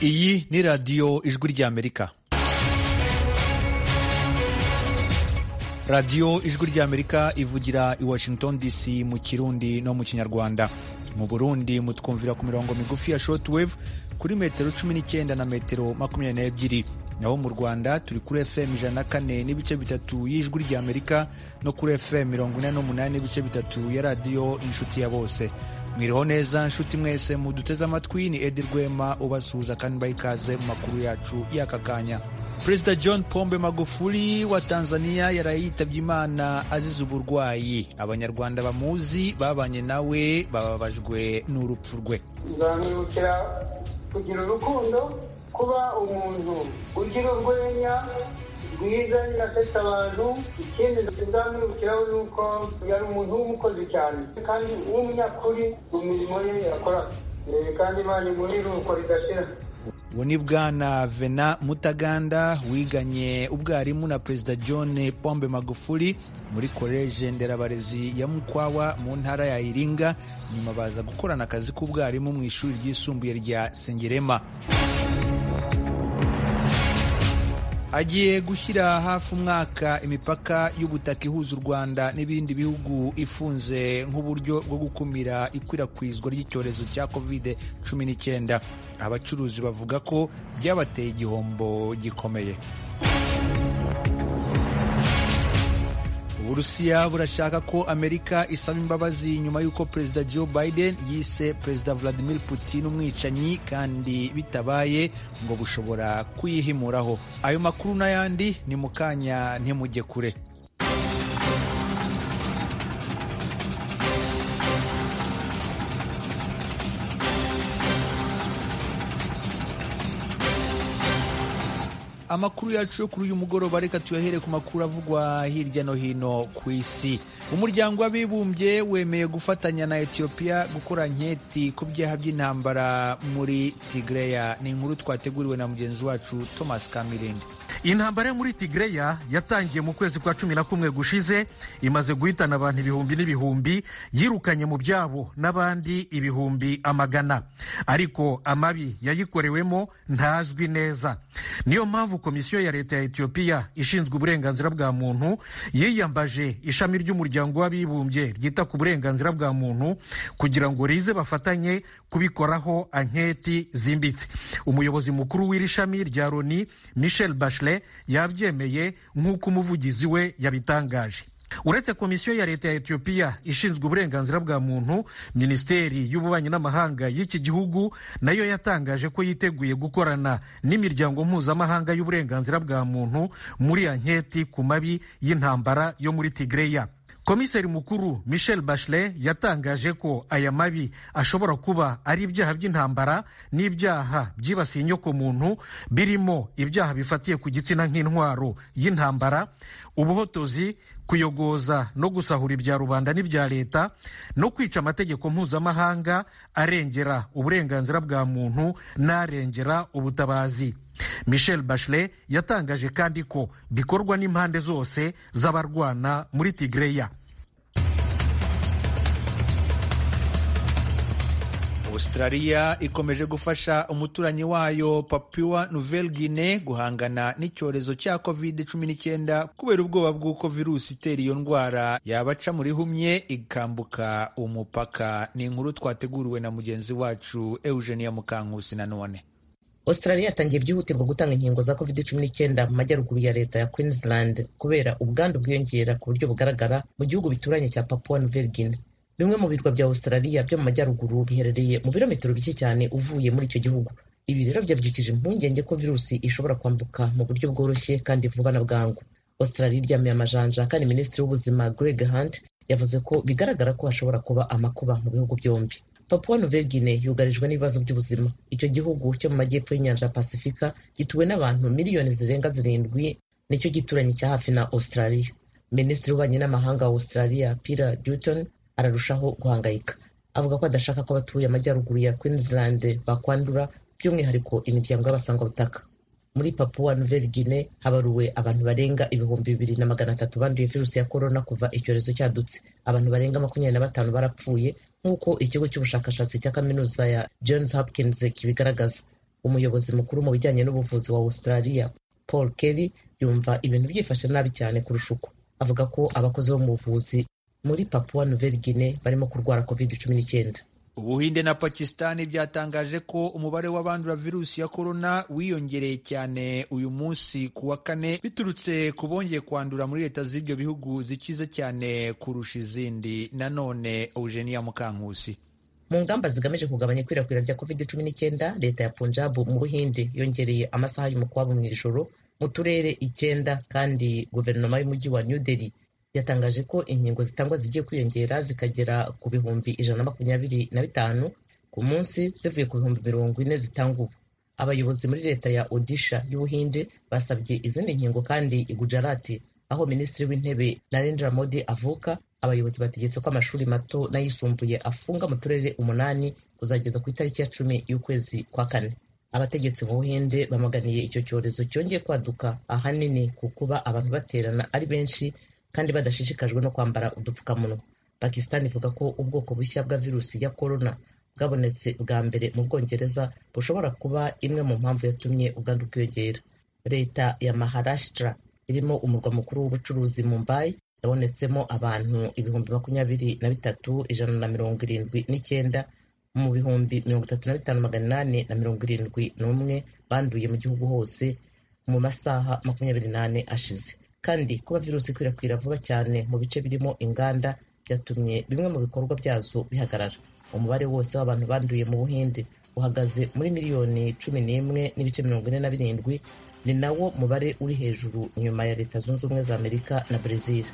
iyi ni radiyo ijwi ry'amerika radiyo ijwi ry'amerika ivugira i washington dc mu kirundi no mu kinyarwanda mu burundi mutwumvira ku mirongo migufi ya shortwave kuri metero 19 na metero 22 naho mu rwanda turi kuri fm ijana na kane n'ibice bitatu y'ijwi ry'amerika no kuri fm mirongo ine n'umunani n'ibice bitatu ya radiyo inshuti ya bose mwiriho neza nshuti mwese muduteze amatwi ni edi rwema ubasuhuza kandi baha ikaze mu makuru yacu y'aka kanya perezida john pombe magufuli wa tanzania yaraye yitabye imana azize uburwayi abanyarwanda bamuzi babanye nawe bababajwe n'urupfu rwe nzamwibukira kugira urukundo kuba umuntu ugira urwenya rwiza asetsa abantu ikindi nzamwibukiraho ni uko yari umuntu w'umukozi cyane kandi w'umunyakuri mu mirimo ye yakora kandi imana imuri uko ridashira ubu ni bwana vena mutaganda wiganye ubwarimu na perezida john pombe magufuli muri koleje nderabarezi ya mukwawa mu ntara ya iringa nyuma baza gukorana akazi k'ubwarimu mu ishuri ryisumbuye rya sengerema agiye gushyira hafi umwaka imipaka y'ubutaka ihuza u rwanda n'ibindi bihugu ifunze nk'uburyo bwo gukumira ikwirakwizwa ry'icyorezo cya covid cumi n'icyenda abacuruzi bavuga ko byabateye igihombo gikomeye uburusiya burashaka ko amerika isaba imbabazi nyuma y'uko perezida joe biden yise perezida vladimir putin umwicanyi kandi bitabaye ngo bushobora kuyihimuraho ayo makuru n'ayandi ni mu kanya ntimujye kure amakuru yacu yo kuri uyu mugoroba reka tuyahere ku makuru avugwa hirya no hino ku isi umuryango w'abibumbye wemeye gufatanya na etiyopiya gukora nketi ku byaha by'intambara muri tigireya ni inkuru twateguriwe na mugenzi wacu thomas kamirindi intambara yo muri tigireya yatangiye mu kwezi kwa cumi na kumwe gushize imaze guhitana abantu ibihumbi n'ibihumbi yirukanye mu byabo n'abandi ibihumbi amagana ariko amabi yayikorewemo ntazwi neza niyo mpamvu komisiyo ya leta ya etiyopiya ishinzwe uburenganzira bwa muntu yiyambaje ishami ry'umuryango w'abibumbye ryita ku burenganzira bwa muntu kugira ngo rize bafatanye kubikoraho anketi zimbitse umuyobozi mukuru w'iri shami rya loni michel bachelet yabyemeye nk'uko umuvugizi we yabitangaje uretse komisiyo ya leta ya etiyopiya ishinzwe uburenganzira bwa muntu minisiteri y'ububanyi n'amahanga y'iki gihugu nayo yatangaje ko yiteguye gukorana n'imiryango mpuzamahanga y'uburenganzira bwa muntu muri anketi ku mabi y'intambara yo muri tigireya komiseri mukuru michel bachelet yatangaje ko aya mabi ashobora kuba ari ibyaha by'intambara n'ibyaha byibasiye inyokomuntu birimo ibyaha bifatiye ku gitsina nk'intwaro y'intambara ubuhotozi kuyogoza no gusahura ibya rubanda n'ibya leta no kwica amategeko mpuzamahanga arengera uburenganzira bwa muntu n'arengera ubutabazi michel bachelet yatangaje kandi ko bikorwa n'impande zose z'abarwana muri tigireya australia ikomeje gufasha umuturanyi wayo papua nouvelle guinea guhangana n'icyorezo cya covid 19 kubera ubwoba bw'uko virusi itera iyo ndwara yabaca muri humye ikambuka umupaka ni inkuru twateguriwe na mugenzi wacu eugenia mukankusi nanone australia yatangiye byihutirwa gutanga inkingo za covid cumi n'icyenda mu majyaruguru ya leta ya queensland kubera ubwandu bwiyongera ku buryo bugaragara mu gihugu bituranye cya papua nouvelle bimwe mu birwa bya australia byo mu majyaruguru biherereye mu birometero bike cyane uvuye muri icyo gihugu ibi rero byabyukije impungenge ko virusi ishobora kwambuka mu buryo bworoshye kandi vuba na bwangu australia iryamiye amajanja kandi minisitiri w'ubuzima greg hunt yavuze ko bigaragara ko hashobora kuba amakuba mu bihugu byombi papua nouvelle guinea yugarijwe n'ibibazo by'ubuzima icyo gihugu cyo mu majyepfo y'inyanja ya pasifika gituwe n'abantu miliyoni zirenga zirindwi nicyo gituranyi cya hafi na australia minisitiri w'ububanyi n'amahanga wa australia pira dutton ararushaho guhangayika avuga ko adashaka ko abatuye amajyaruguru ya queensland bakwandura by'umwihariko imiryango y'abasangabutaka muri papua nouvelle guinea habaruwe abantu barenga ibihumbi bibiri na magana atatu banduye virusi ya korona kuva icyorezo cyadutse abantu barenga makumyabiri na batanu barapfuye nk'uko ikigo cy'ubushakashatsi cya kaminuza ya johns hopkins kibigaragaza umuyobozi mukuru mu bijyanye n'ubuvuzi wa australia paul kelly yumva ibintu byifashe nabi cyane kurusha uko avuga ko abakozi bo mu buvuzi muri papua nouvelle guinea barimo kurwara covid cumi n'icyenda ubuhinde na pakisitani byatangaje ko umubare w'abandura virusi ya korona wiyongereye cyane uyu munsi ku wa kane biturutse ku bongeye kwandura muri leta z'ibyo bihugu zikize cyane kurusha izindi nanone eugenia mukankusi mu ngamba zigamije kugabanya ikwirakwira rya covid cumi n'icyenda leta ya punjab mu buhinde yongereye amasaha y'umukwabo mu ijoro mu turere icyenda kandi guverinoma y'umujyi wa new delhi yatangaje ko inkingo zitangwa zigiye kwiyongera zikagera ku bihumbi ijana na makumyabiri na bitanu ku munsi zivuye ku bihumbi mirongo ine zitangwa ubu abayobozi muri leta ya odisha y'ubuhinde basabye izindi nkingo kandi i gujarati aho minisitiri w'intebe narendra modi avuka abayobozi bategetse ko amashuri mato n'ayisumbuye afunga mu turere umunani kuzageza ku itariki ya cumi y'ukwezi kwa kane abategetsi mu buhinde bamaganiye icyo cyorezo cyongeye kwaduka ahanini ku kuba abantu baterana ari benshi kandi badashishikajwe no kwambara udupfukamunwa pakisitani ivuga ko ubwoko bushya bwa virusi ya korona bwabonetse bwa mbere mu bwongereza bushobora kuba imwe mu mpamvu yatumye ubwandu bwiyongera leta ya maharashtra irimo umurwa mukuru w'ubucuruzi mumbai yabonetsemo abantu ibihumbi makumyabiri na bitatu ijana na mirongo irindwi n'icyenda mu bihumbi mirongo itatu na bitanu magana inani na mirongo irindwi n'umwe banduye mu gihugu hose mu masaha makumyabiri n'ane ashize kandi kuba virusi ikwirakwira vuba cyane mu bice birimo inganda byatumye bimwe mu bikorwa byazo bihagarara umubare wose w'abantu banduye mu buhinde uhagaze muri miliyoni cumi n'imwe n'ibice mirongo ine na birindwi ni nawo mubare uri hejuru nyuma ya leta zunze ubumwe za amerika na brezil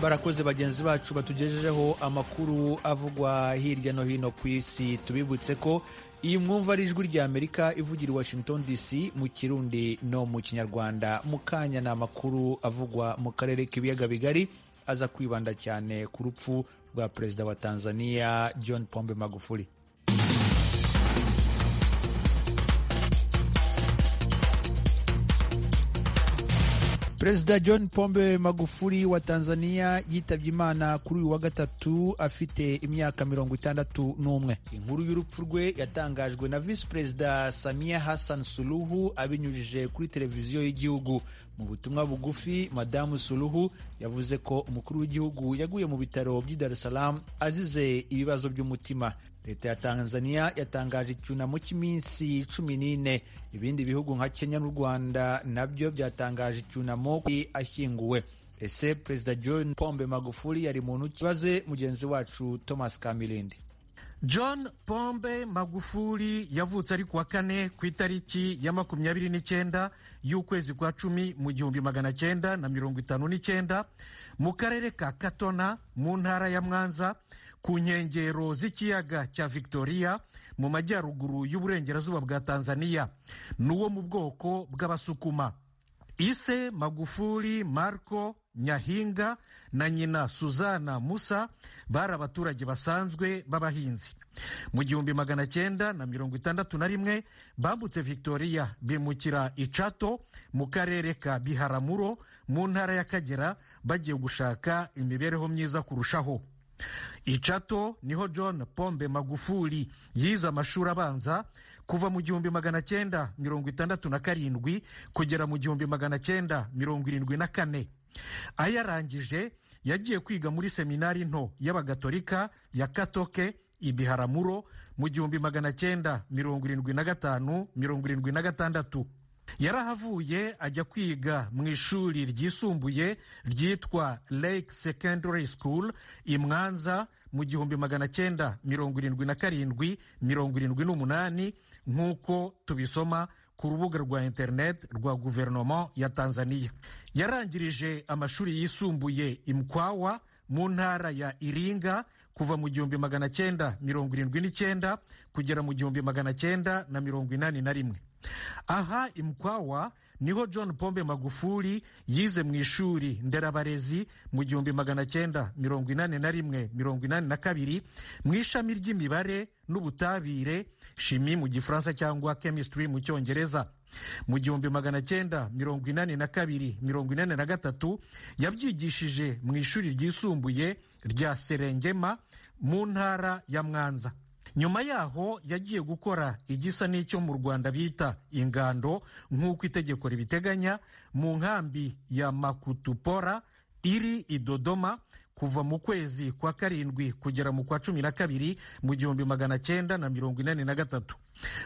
barakoze bagenzi bacu batugejejeho amakuru avugwa hirya no hino ku isi tubibutse ko iyi mwumva ari ijwi rya amerika ivugira i washington dc mu kirundi no mu kinyarwanda mu kanya ni amakuru avugwa mu karere k'ibiyaga bigari aza kwibanda cyane ku rupfu rwa perezida wa tanzania john pombe magufuli perezida john pombe magufuli wa tanzania yitabye imana kuri uyu wa gatatu afite imyaka mirongo itandatu n'umwe inkuru y'urupfu rwe yatangajwe na visi perezida samia hassan suluhu abinyujije kuri televiziyo y'igihugu mu butumwa bugufi madamu suluhu yavuze ko umukuru w'igihugu yaguye mu bitaro by'i dar es salaam azize ibibazo by'umutima leta ya tanzania yatangaje icyunamo cy'iminsi cumi n'ine ibindi bihugu nka kenya n'u rwanda nabyo byatangaje icyunamo ashyinguwe ese perezida john pombe magufuli yari muntu kibaze mugenzi wacu thomas kamilindi john pombe magufuli yavutse ari kuwa kane ku itariki ya makumyabiri n'icyenda y'ukwezi kwa cumi mu gihumbi magana cyenda na mirongo itanu n'icyenda mu karere ka katona mu ntara ya mwanza ku nkengero z'ikiyaga cya victoria mu majyaruguru y'uburengerazuba bwa tanzania n'uwo mu bwoko bw'abasukuma ise magufuli marco nyahinga na nyina suzana musa bari abaturage basanzwe b'abahinzi mu gihumbi magana cyenda na mirongo itandatu na rimwe bambutse victoria bimukira icato mu karere ka biharamuro mu ntara y'akagera bagiye gushaka imibereho myiza kurushaho icato niho john pombe magufuli yize amashuri abanza kuva mu gihumbi magana cyenda mirongo itandatu na karindwi kugera mu gihumbi magana cyenda mirongo irindwi na kane ayarangije yagiye kwiga muri seminari nto y'abagatolika ya katoke ibiharamuro mu gihumbi magana cyenda mirongo irindwi na gatanu mirongo irindwi na gatandatu yarahavuye ajya kwiga mu ishuri ryisumbuye ryitwa lake secondary school i mwanza mu gihumbi magana cyenda mirongo irindwi na karindwi mirongo irindwi n'umunani nk'uko tubisoma ku rubuga rwa interineti rwa guverinoma ya tanzania yarangirije amashuri yisumbuye imkwawa mu ntara ya iringa kuva mu gihumbi magana cyenda mirongo irindwi n'icyenda kugera mu gihumbi magana cyenda na mirongo inani na rimwe aha imkwawa niho john pombe magufuli yize mu ishuri nderabarezi mu gihumbi magana cyenda mirongo inani na rimwe mirongo inani na kabiri mu ishami ry'imibare n'ubutabire shimi mu gifaransa cyangwa chemistry mu cyongereza mu gihumbi magana cyenda mirongo inani na kabiri mirongo inani na gatatu yabyigishije mu ishuri ryisumbuye rya serengema mu ntara ya mwanza nyuma yaho yagiye gukora igisa n'icyo mu rwanda bita ingando nk'uko itegeko ribiteganya mu nkambi ya makutupora iri i dodoma kuva mu kwezi kwa karindwi kugera mu kwa cumi na kabiri mu gihumbi magana cyenda na mirongo inani na gatatu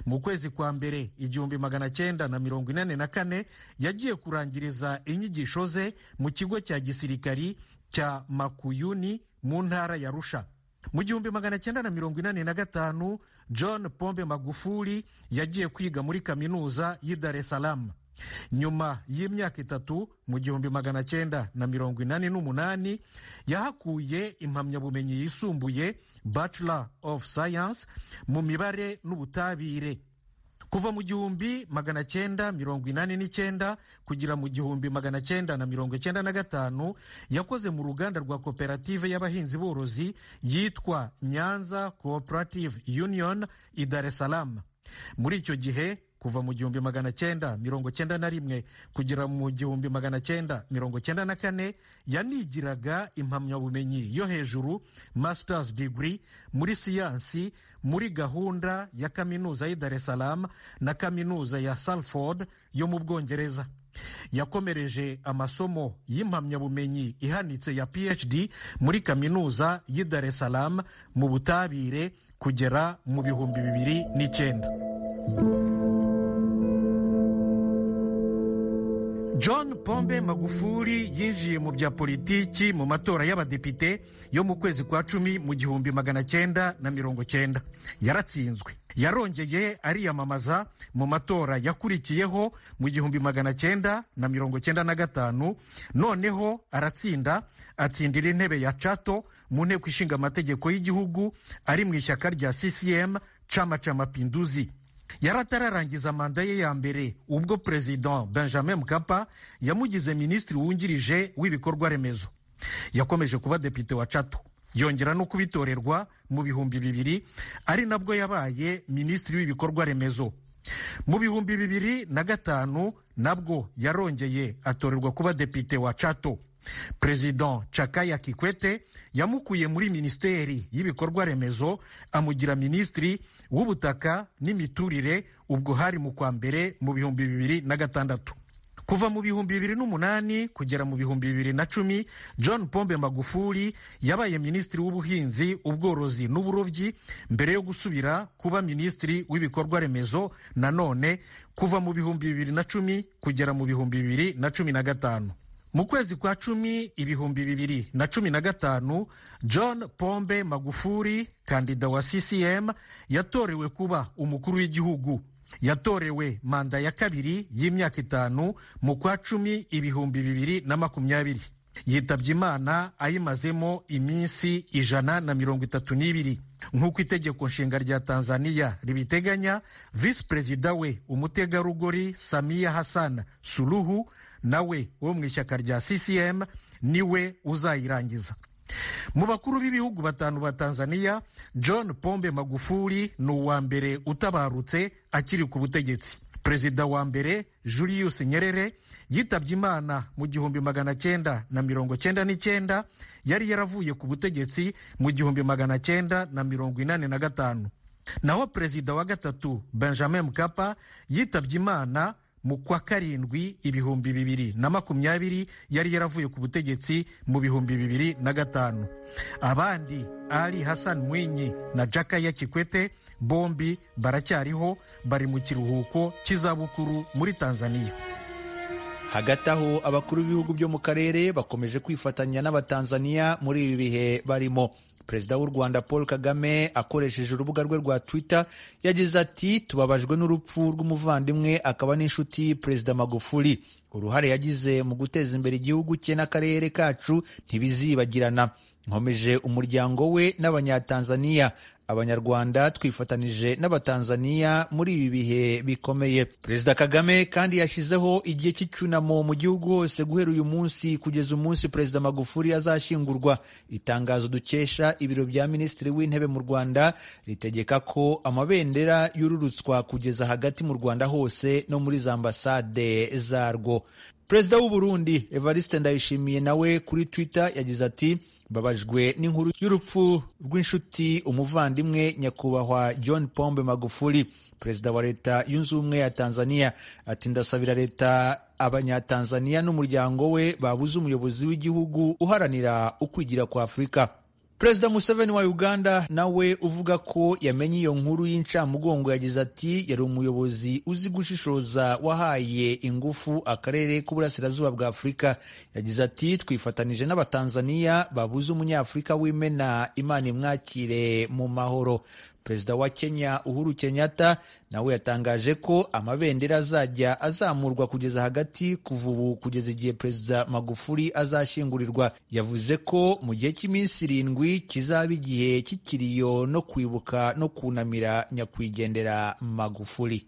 mu kwezi kwa mbere igihumbi magana cyenda na mirongo inani na kane yagiye kurangiriza inyigisho ze mu kigo cya gisirikari cya makuyuni mu ntara ya rusha mu gihumbi magana cyenda na mirongo inani na gatanu john pombe magufuli yagiye kwiga muri kaminuza y'i dar es salaam nyuma y'imyaka itatu mu gihumbi magana cyenda na mirongo inani n'umunani yahakuye impamyabumenyi yisumbuye bachelor of science mu mibare n'ubutabire kuva mu gihumbi magana cyenda mirongo inani n'icyenda kugera mu gihumbi magana cyenda na mirongo icyenda na gatanu yakoze mu ruganda rwa koperative y'abahinzi borozi yitwa nyanza cooperative union i dar es salaam muri icyo gihe kuva mu gihumbi magana cyenda mirongo cyenda na rimwe kugera mu gihumbi magana cyenda mirongo cyenda na kane yanigiraga impamyabumenyi yo hejuru masters degree muri siyansi muri gahunda ya kaminuza y'i dar es salaam na kaminuza ya salford yo mu bwongereza yakomereje amasomo y'impamyabumenyi ihanitse ya phd muri kaminuza y'i dar es salaam mu butabire kugera mu bihumbi bibiri n'icyenda john pombe magufuli yinjiye mu bya politiki mu matora y'abadepite yo mu kwezi kwa cumi mu gihumbi magana cyenda na mirongo cyenda yaratsinzwe yarongeye ariyamamaza mu matora yakurikiyeho mu gihumbi magana cyenda na mirongo cyenda na gatanu noneho aratsinda atsindira intebe ya cato mu nteko ishinga amategeko y'igihugu ari mu ishyaka rya ccm cama ca mapinduzi yaratararangiza manda ye ya mbere ubwo perezida benjamin mkapa yamugize minisitiri wungirije w'ibikorwa remezo yakomeje kuba depite wa cato yongera no kubitorerwa mu bihumbi bibiri ari nabwo yabaye minisitiri w'ibikorwa remezo mu bihumbi bibiri na gatanu nabwo yarongeye atorerwa kuba depite wa cato perezida cakaya kikwete yamukuye muri minisiteri y'ibikorwa remezo amugira minisitiri w'ubutaka n'imiturire ubwo hari mu kwa mbere mu bihumbi bibiri na gatandatu kuva mu bihumbi bibiri n'umunani kugera mu bihumbi bibiri na cumi john pombe magufuli yabaye minisitiri w'ubuhinzi ubworozi n'uburobyi mbere yo gusubira kuba minisitiri w'ibikorwa remezo nanone kuva mu bihumbi bibiri na cumi kugera mu bihumbi bibiri na cumi na gatanu mu kwezi kwa cumi ibihumbi bibiri na cumi na gatanu john pombe magufuri kandida wa ccm yatorewe kuba umukuru w'igihugu yatorewe manda ya kabiri y'imyaka itanu mu kwa cumi ibihumbi bibiri na makumyabiri yitabye imana ayimazemo iminsi ijana na mirongo itatu n'ibiri nk'uko itegeko nshinga rya tanzania ribiteganya visi perezida we umutegarugori samiya hassan suluhu nawe wo mu ishyaka rya ccm niwe uzayirangiza mu bakuru b'ibihugu batanu ba tanzania john pombe magufuli ni uwa mbere utabarutse akiri ku butegetsi perezida wa mbere julius nyerere yitabye imana mu gihumbi magana cyenda na mirongo cyenda n'icyenda yari yaravuye ku butegetsi mu gihumbi magana cyenda na mirongo inani na gatanu naho perezida wa gatatu benjamin mkapa yitabye imana mu kwa karindwi ibihumbi bibiri na makumyabiri yari yaravuye ku butegetsi mu bihumbi bibiri na gatanu abandi ali hassan mwinyi na jakaya kikwete bombi baracyariho bari mu kiruhuko cy'izabukuru muri tanzania hagati aho abakuru b'ibihugu byo mu karere bakomeje kwifatanya n'abatanzaniya muri ibi bihe barimo perezida w'u rwanda paul kagame akoresheje urubuga rwe rwa twitter yagize ati tubabajwe n'urupfu rw'umuvandimwe akaba n'inshuti perezida magufuli uruhare yagize mu guteza imbere igihugu cye n'akarere kacu ntibizibagirana nkomeje umuryango we n'abanyatanzaniya abanyarwanda twifatanije n'abatanzaniya muri ibi bihe bikomeye perezida kagame kandi yashyizeho igihe cy'icyunamo mu gihugu hose guhera uyu munsi kugeza umunsi perezida magufuli azashyingurwa itangazo dukesha ibiro bya minisitiri w'intebe mu rwanda ritegeka ko amabendera yururutswa kugeza hagati mu rwanda hose no muri za ambasade zarwo perezida w'u burundi evariste ndayishimiye nawe kuri twitter yagize ati babajwe n'inkuru y'urupfu rw'inshuti umuvandimwe nyakubahwa john pombe magufuli perezida wa leta yunze ubumwe ya tanzania ati ndasabira leta abanyatanzania n'umuryango we babuze umuyobozi w'igihugu uharanira ukwigira kwa afurika perezida museveni wa uganda nawe uvuga ko yamenye iyo nkuru y'incamugongo yagize ati yari umuyobozi uzi gushishoza wahaye ingufu akarere k'uburasirazuba bwa afurika yagize ati twifatanije n'abatanzaniya babuze umunyafurika w'imena imana imwakire mu mahoro perezida wa kenya uhuru kenyatta nawe yatangaje ko amabendera azajya azamurwa kugeza hagati kuva ubu kugeza igihe perezida magufuli azashyingurirwa yavuze ko mu gihe cy'iminsi irindwi kizaba igihe cy'ikiriyo no kwibuka no kunamira nyakwigendera magufuli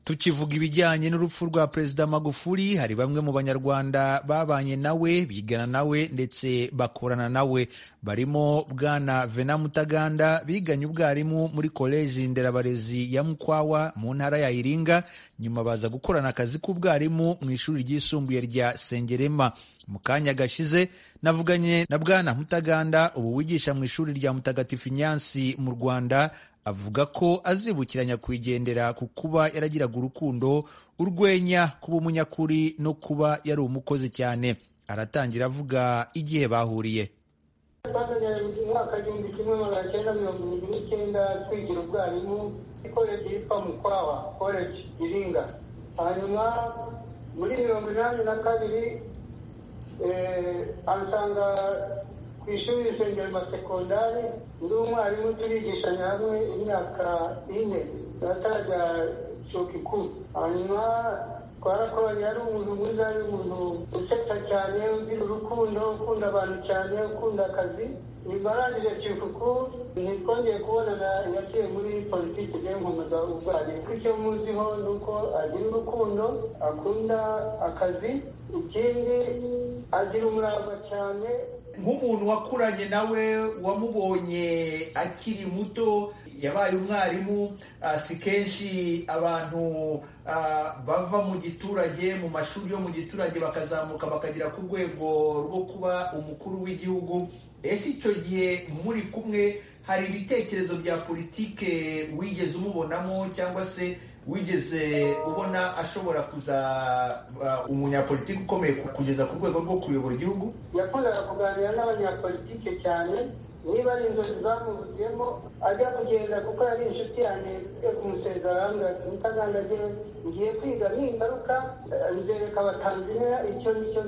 tukivuga ibijyanye n'urupfu rwa perezida magufuli hari bamwe mu banyarwanda babanye nawe bigana nawe ndetse bakorana nawe barimo bwana vena mutaganda biganye ubwarimu muri koleji nderabarezi ya mukwawa mu ntara ya iringa nyuma baza gukorana akazi k'ubwarimu mu ishuri ryisumbuye rya sengerema mu kanya gashize navuganye na bwana mutaganda ubu wigisha mu ishuri rya mutagatifu nyansi mu rwanda avuga ko azibukiranya kwigendera ku kuba yaragiraga urukundo urwenya kuba umunyakuri no kuba yari umukozi cyane aratangira avuga igihe bahuriye twazanye mu mwaka w'igihumbi kimwe magana cyenda mirongo irindwi n'icyenda twigira ubwarimu ikoreje yitwa mukwawa koreje iringa hanyuma muri mirongo inani na kabiri ansanga ku ishuri risengero sekondari ndi umwarimu turigishanya hamwe imyaka ine atajya shokiku hanyuma twarakoranye ari umuntu mwiza ari umuntu usetsa cyane ugira urukundo ukunda abantu cyane ukunda akazi nyuma arangije cyukuku ntitwongeye kubonana yaciye muri politiki yo nkomeza ubwarimu icyo muziho ni uko agira urukundo akunda akazi ikindi agira umurava cyane nk'umuntu wakuranye nawe wamubonye akiri muto yabaye umwarimu si kenshi abantu bava mu giturage mu mashuri yo mu giturage bakazamuka bakagera ku rwego rwo kuba umukuru w'igihugu ese icyo gihe muri kumwe hari ibitekerezo bya politike wigeze umubonamo cyangwa se wigeze ubona ashobora kuza umunyapolitiki ukomeye kugeza ku rwego rwo kuyobora igihugu yakundaga kuganira n'abanyapolitike cyane niba ari inzozi zamuvuyemo ajya kugenda kuko yari inshuti yanjye yo kumusezera mutagandagiye ngiye kwiga ningaruka nzereka abatanzaniya icyo nicyo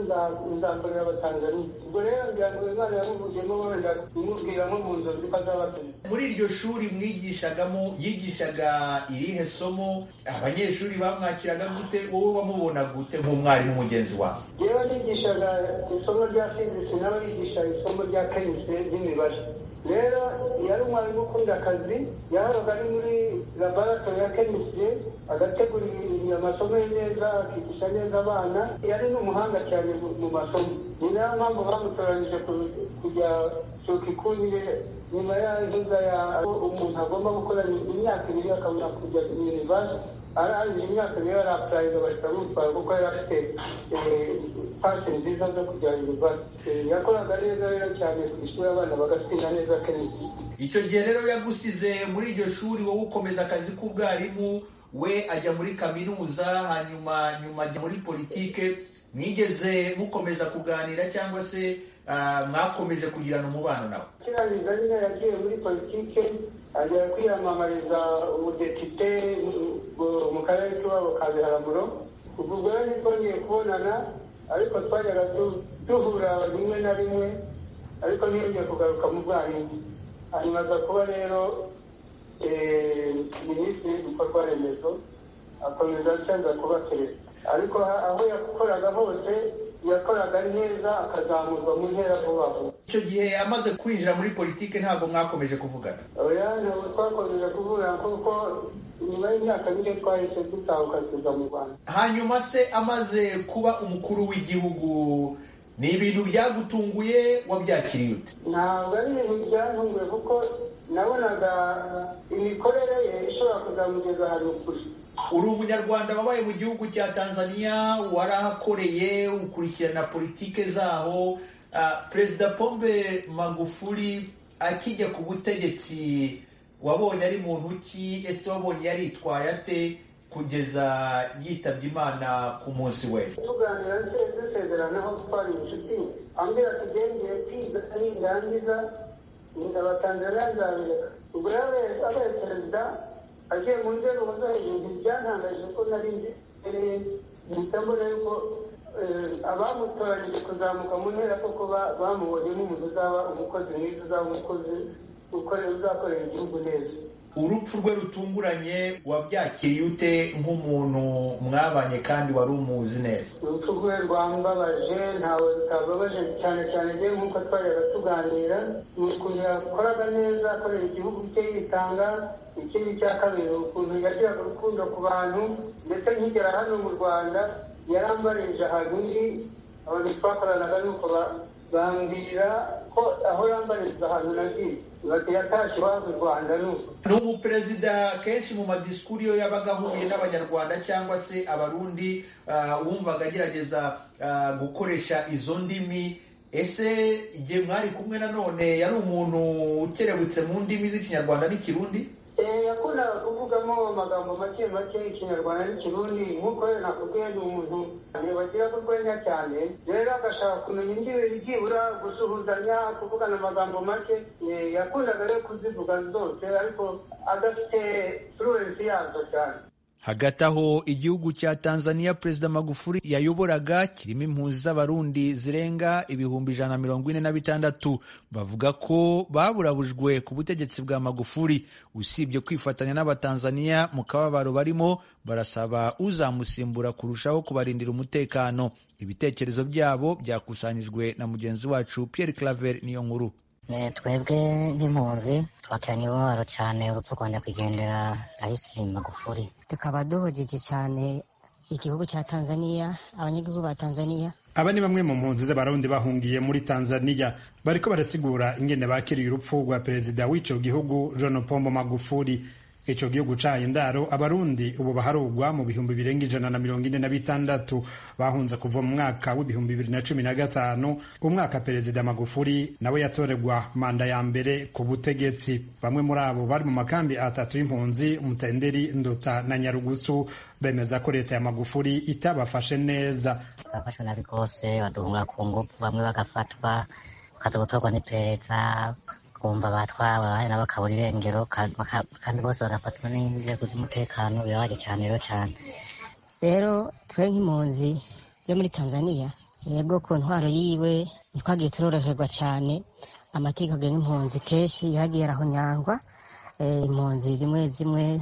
nzakorera abatanzaniya ubwo rero ngira ngo imana yamuvuyemo wenda kumubwira nko mu nzozi ko azabatumiza muri iryo shuri mwigishagamo yigishaga irihe somo abanyeshuri bamwakiraga gute wowe wamubona gute nk'umwarimu mugenzi wawe yewe nigishaga isomo rya fizisi nawe yigisha isomo rya kemise ry'imibare rero yari umwarimu ukunda akazi yahoraga ari muri laboratori ya kemise agategura amasomo ye neza akigisha neza abana yari n'umuhanga cyane mu masomo ni nayo mpamvu bamutoranyije kujya shokikunire nyuma y'inzoza ya umuntu agomba gukora imyaka ibiri akabona kujya yunivasiti arangije imyaka niyo yari apurayinga bahita bamutwara kuko yari afite pasi nziza zo kujya yunivasiti yakoraga neza rero cyane ku ishuri abana bagatsinda neza kenshi icyo gihe rero yagusize muri iryo shuri wowe ukomeza akazi k'ubwarimu we ajya muri kaminuza hanyuma nyuma ajya muri politike mwigeze mukomeza kuganira cyangwa se mwakomeje kugirana umubano nawe kirangiza nyine yagiye muri politike ajya kwiyamamariza umudepite mu karere k'iwabo ka biharaguro ubwo ubwo rero ntitwongeye kubonana ariko twajyaga duhura rimwe na rimwe ariko ntiyongeye kugaruka mu bwarimu hanyuma aza kuba rero minisitiri w'ibikorwa remezo akomeza asenza kuba perezida ariko aho yakoraga hose yakoraga neza akazamurwa mu ntera vuba vuba icyo gihe amaze kwinjira muri politiki ntabwo mwakomeje kuvugana oya ntabwo twakomeje kuvuga kuko nyuma y'imyaka mike twahise dutanguka tuza mu rwanda hanyuma se amaze kuba umukuru w'igihugu ni ibintu byagutunguye wabyakiriye ute ntabwo ari ibintu byantunguye kuko nabonaga imikorere ye ishobora kuzamugeza ahantu kure uri umunyarwanda wabaye mu gihugu cya tanzania warahakoreye ukurikirana politike zaho Ah, perezida pombe magufuli akijya ku butegetsi wabonye ari muntu ki ese wabonye yaritwaye ate kugeza yitabye imana ku munsi we tuganira se dusezeranaho twari inshuti ambwira ati gendeye kwiga nindangiza ndabatanzaniya nzabireka ubwo yari abaye perezida agiye mu nzego zo hejuru byantangaje ko nari nzi eh, mpita mbona yuko eh, abamutoranyije kuzamuka mu ntera koko ba- bamubonye nk'umuntu uzaba umukozi mwiza uzaba umukozi ukore- uzakorera igihugu neza urupfu rwe rutunguranye wabyakiriye ute nk'umuntu mwabanye kandi wari umuzi neza urupfu rwe rwambabaje ntawe rutababaje cyane cyane rero nk'uko twajyaga tuganira ni ukuntu yakoraga neza akorera igihugu cye yitanga ikindi cya kabiri ukuntu yagiraga urukundo ku bantu ndetse nkigera hano mu rwanda yarambarije ahantu undi abantu twakoranaga nuko ba- bambwira ko aho yambarije ahantu nagiye bati yatashye iwabo i rwanda nuko ni umuperezida kenshi mu madisikuru iyo yabaga ahuye n'abanyarwanda cyangwa se abarundi ah, wumvaga agerageza ah, gukoresha izo ndimi ese igihe mwari kumwe nanone yari umuntu ukerebutse mu ndimi z'ikinyarwanda n'ikirundi Eh, yakundaga kuvugamo amagambo make make ikinyarwanda n'ikirundi nk'uko rero nakubwiye ni umuntu ntibagira urwenya cyane rero agashaka kumenya indimi byibura gusuhuzanya kuvugana amagambo make Eh, yakundaga rero kuzivuga zose ariko adafite fluensi yazo cyane hagati aho igihugu cya tanzania perezida magufuli yayoboraga kirimo impunzi z'abarundi zirenga ibihumbi ijana na mirongo ine na bitandatu bavuga ko baburabujwe ku butegetsi bwa magufuli usibye kwifatanya n'abatanzania mu kababaro barimo barasaba uzamusimbura kurushaho kubarindira umutekano ibitekerezo byabo byakusanyijwe na mugenzi wacu pierre claver niyo nkuru Eh, twebwe nk'impunzi twateranye imibabaro cyane urupfu rwanda kugendera rahisi magufuri tukaba duhugije cyane igihugu cya tanzaniya abanyagihugu ba tanzaniya aba ni bamwe mu mpunzi z'abarundi bahungiye muri tanzania bariko barasigura ingene bakiriye urupfu rwa perezida w'ico gihugu john pombo magufuli ico gihugu caye indaro abarundi ubu baharugwa mu bihumbi birenga ijana na mirongo ine na bitandatu bahunze kuva mu mwaka w'ibihumbi bibiri na cumi na gatanu umwaka perezida magufuli nawe yatoregwa manda ya mbere ku butegetsi bamwe muri abo bari mu makambi atatu y'impunzi mutenderi nduta na nyarugusu bemeza ko leta ya magufuli itabafashe neza twafashwe nabi rwose baduhura ku ngufu bamwe bagafatwa bakaza gutorwa n'iperereza kumva batwawe abandi nabo bakabura irengero ka- baka- kandi bose bagafatwa n'inzego z'umutekano birabaje cyane rero cyane rero twe nk'impunzi zo muri tanzaniya yego ku ntwaro yiwe ntitwagiye turoroherwa cyane amategeko agenga impunzi kenshi yagiye arahonyangwa Eh, impunzi zimwe zimwe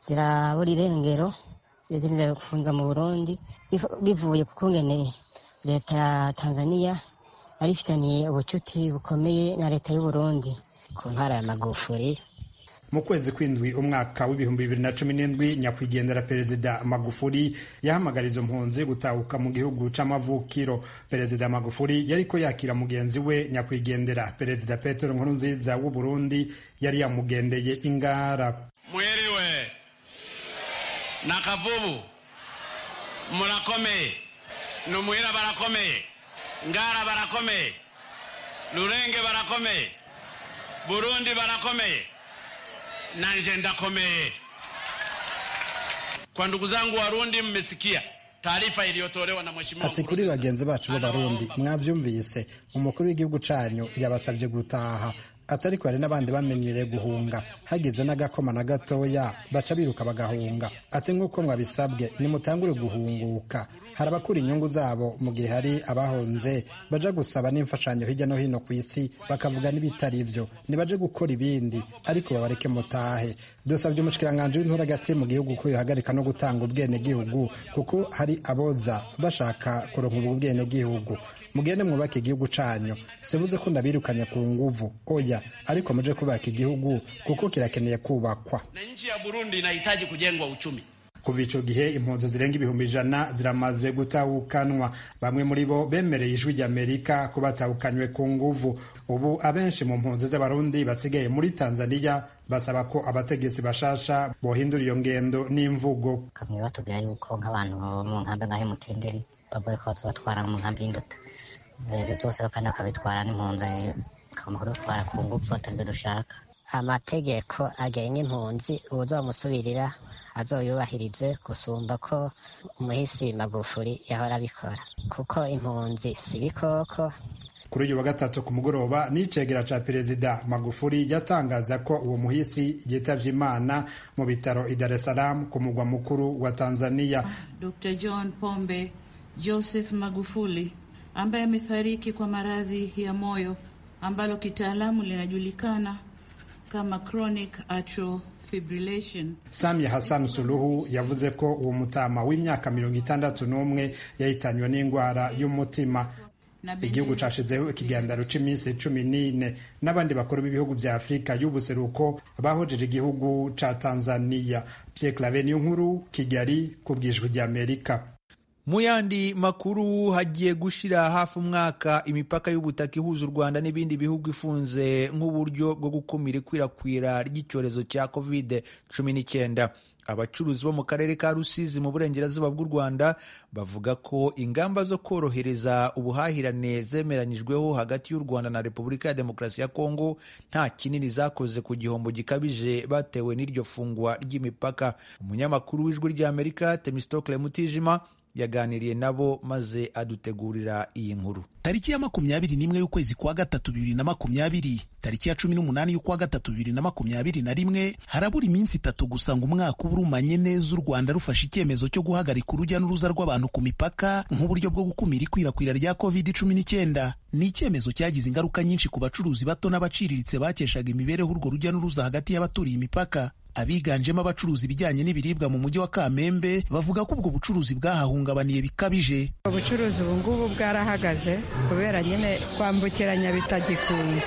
zirabura irengero zizindi zigafungwa mu burundi Bif- bivuye ku kungene leta ya tanzaniya yari ifitaniye ubucuti bukomeye na leta y'uburundi ku ntara ya magufuri mu kwezi kw'indwi umwaka w'ibihumbi bibiri na cumi n'indwi nyakwigendera perezida magufuli yahamagara izo mpunzi gutahuka mu gihugu c'amavukiro perezida magufuli yariko yakira mugenzi we nyakwigendera perezida petero nkurunziza w'uburundi yari yamugendeye ingara mwiriwe na kavubu murakomeye numwira barakomeye ngara barakomeye lurenge barakomeye burundi barakomeye nanje ndakomeye kwa ndugu zangu warundi mmesikia taarifa iliyotolewa na mheshimiwa ati kuri bagenzi bacu b'abarundi mwabyumvise umukuru w'igihugu cyanyu yabasabye gutaha atari ko hari n'abandi bamenyereye guhunga hageze n'agakoma na gatoya baca biruka bagahunga ati nk'uko mwabisabwe nimutangure guhunguka hari abakura inyungu zabo mu gihe hari abahunze baja gusaba n'imfashanyo hirya no hino ku isi bakavuga n'ibitari byo ntibaje gukora ibindi ariko babareke mutahe dusabye umushikiranganji w'intura hagati mu gihugu ko yohagarika no gutanga ubwenegihugu kuko hari aboza bashaka kuronka ubwo ubwenegihugu mugende mwubake igihugu canyu sivuze ko ndabirukanye ku nguvu oya ariko muje kubaka igihugu kuko kirakeneye kubakwa na nchi ya Burundi inahitaji kujengwa uchumi. kuva icyo gihe impunzi zirenga ibihumbi ijana ziramaze gutahukanwa bamwe muri bo bemereye ijwi ry'amerika ko batahukanywe ku nguvu ubu abenshi mu mpunzi z'abarundi basigaye muri tanzania basaba ko abategetsi bashasha bohindura iyo ngendo n'imvugo bakamenya batubwira yuko nk'abantu mu nkambi nka emutiyeni bagoye ko tubatwara mu nkambi y'indoto ibyo byose kandi bakabitwara n'impunzi bakagomba kudutwara ku ngufu batabyo dushaka amategeko agenga impunzi uzamusubirira azoyubahirize gusumba ko umuhisi magufuri yahora abikora kuko impunzi si ibikoko kuri uyu wa gatatu ku mugoroba n'icegera ca perezida magufuri yatangaza ko uwo muhisi yitavye imana mu bitaro i dar es salaam ku mugwa mukuru wa tanzania Dr. John Pombe Joseph Magufuli ambaye amefariki kwa maradhi ya moyo ambalo kitaalamu linajulikana kama chronic atrial fibrillation. samya hassan suluhu yavuze ko uwo mutama w'imyaka mirongo itandatu n'umwe yahitanywe n'indwara y'umutima Na Benin- igihugu cashizeho ikiganiro c'iminsi cumi n'ine n'abandi bakuru b'ibihugu vya afurika y'ubuseruko bahojeje igihugu ca tanzania pierre clave niyo nkuru kigali ku bwijwi ry'amerika mu yandi makuru hagiye gushira hafi umwaka imipaka y'ubutaka ihuza u rwanda n'ibindi bihugu ifunze nk'uburyo bwo gukumira ikwirakwira ry'icyorezo cya covid cumi n'icyenda abacuruzi bo mu karere ka rusizi mu burengerazuba bw'u rwanda bavuga ko ingamba zo korohereza ubuhahirane zemeranyijweho hagati y'u rwanda na repubulika ya demokarasi ya kongo nta kinini zakoze ku gihombo gikabije batewe n'iryo fungwa ry'imipaka umunyamakuru w'ijwi ry'amerika temistokle mutijima yaganiriye nabo maze adutegurira iyi nkuru tariki ya makumyabiri n'imwe y'ukwezi kwa gatatu bibiri na makumyabiri tariki ya cumi n'umunani y'ukwa gatatu bibiri na makumyabiri na rimwe harabura iminsi itatu gusa ngo umwaka uba urumanye neza u rwanda rufashe icyemezo cyo guhagarika urujya n'uruza rw'abantu ku mipaka nk'uburyo bwo gukumira ikwirakwira rya covid cumi n'icyenda ni icyemezo cyagize ingaruka nyinshi ku bacuruzi bato n'abaciriritse bakeshaga imibereho urwo rujya n'uruza hagati y'abaturiye imipaka abiganjemo abacuruzi ibijyanye n'ibiribwa mu mujyi wa kamembe bavuga ko ubwo bucuruzi bwahahungabaniye bikabije ubucuruzi ubu ngubu bwarahagaze kubera nyine kwambukiranya bitagikunze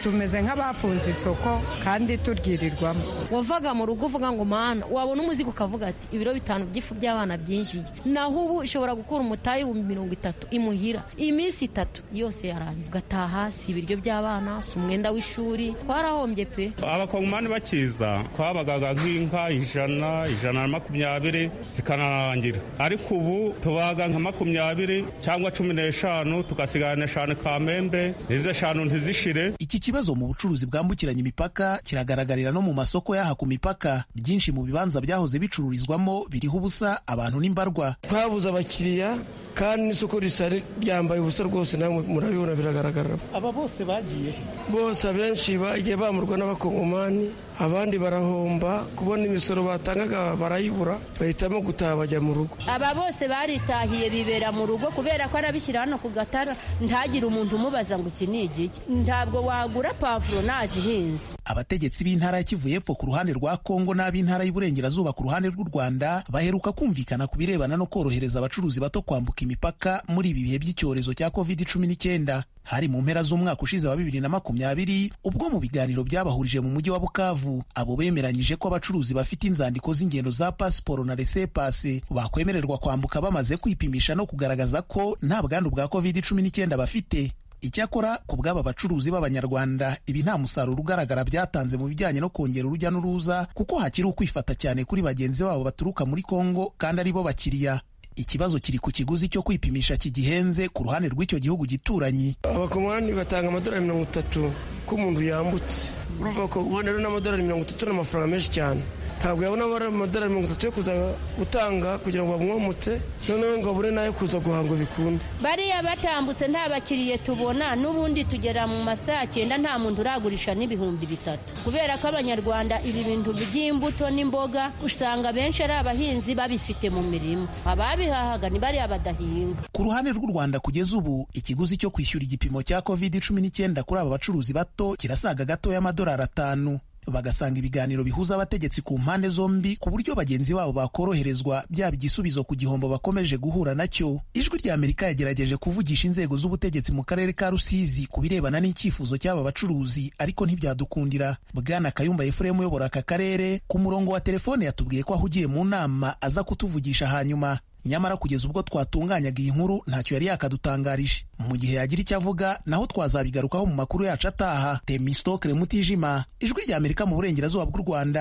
tumeze nk'abafunze isoko kandi turyirirwamo wavaga mu rugo uvuga ngo mana wabona umuzigo ukavuga ati ibiro bitanu by'ifu by'abana byinjiye naho ubu ushobora gukura umutayi ibihumbi mirongo itatu imuhira iminsi itatu yose yarangiye ugataha si ibiryo by'abana si umwenda w'ishuri twarahombye pe abakongomani bakiza twabagaga nk'inka ijana ijana na makumyabiri zikanarangira ariko ubu tubaga nka makumyabiri cyangwa cumi n'eshanu tugasigarana eshanu kamembe izo eshanu ntizishire Iki kibazo mu bucuruzi bwambukiranya imipaka kiragaragarira no mu masoko y'aha ku mipaka. Byinshi mu bibanza byahoze bicururizwamo biriho ubusa abantu n'imbarwa. twabuze abakiriya kandi n'isoko risa ryambaye ubusa rwose nawe murabibona biragaragara Aba bose bagiye bose abenshi bagiye bamurwa n'abakongomani abandi barahomba kubona imisoro batangaga barayibura bahitamo gutaha bajya mu rugo aba bose baritahiye bibera mu rugo kubera ko arabishyira hano ku gatara ntagire umuntu umubaza ngo iki ni igiki ntabwo wagura pavuro nazihinze Abategetsi b'intara ya Kivu y'Epfo ku ruhande rwa Kongo n'ab'intara y'Iburengerazuba ku ruhande rw'u Rwanda baheruka kumvikana ku birebana no korohereza abacuruzi bato kwambuka imipaka muri ibi bihe by'icyorezo cya COVID-19. Hari mu mpera z'umwaka ushize wa bibiri na makumyabiri ubwo mu biganiro byabahurije mu mujyi wa Bukavu abo bemeranyije ko abacuruzi bafite inzandiko z'ingendo za pasiporo na resepase bakwemererwa kwambuka bamaze kwipimisha no kugaragaza ko nta bwandu bwa COVID-19 bafite. Icyakora ku bw'aba bacuruzi b'Abanyarwanda ibi nta musaruro ugaragara byatanze mu bijyanye no kongera urujya n'uruza kuko hakiri ukwifata cyane kuri bagenzi babo baturuka muri Kongo kandi ari bo bakiriya. Ikibazo kiri ku kiguzi cyo kwipimisha kigihenze ku ruhande rw'icyo gihugu gituranyi. abakongomani batanga amadolari mirongo itatu ko umuntu yambutse urumva abakongomani rero n'amadolari mirongo itatu ni amafaranga menshi cyane ntabwo yabona abara amadolari mirongo itatu yo kuza gutanga kugira ngo bamwomotse noneho ngo abure n'ayo kuza guhanga bikunda bariya batambutse nta bakiriye tubona n'ubundi tugera mu masaha cyenda nta muntu uragurisha n'ibihumbi bitatu kubera ko abanyarwanda ibi bintu by'imbuto n'imboga usanga benshi ari abahinzi babifite mu mirima ababihahaga ni bariya badahinga Ku ruhande rw'u Rwanda kugeza ubu ikiguzi cyo kwishyura igipimo cya covid cumi n'icyenda kuri aba bacuruzi bato kirasaga gatoya amadolari atanu. bagasanga ibiganiro bihuza abategetsi ku mpande zombi ku buryo bagenzi babo bakoroherezwa byaba igisubizo ku gihombo bakomeje guhura nacyo ijwi rya amerika yagerageje kuvugisha inzego z'ubutegetsi mu karere ka rusizi ku birebana n'icyifuzo cy'aba bacuruzi ariko ntibyadukundira bwana kayumba efuremu uyobora aka karere ku murongo wa telefone yatubwiye ko ahugiye mu nama aza kutuvugisha hanyuma nyamara kugeza ubwo twatunganyaga iyi nkuru ntacyo yari yakadutangarije mu gihe yagira icyo avuga naho twazabigarukaho mu makuru yacu ataha temisitokere mutijima ijwi rya amerika mu burengerazuba bw'u rwanda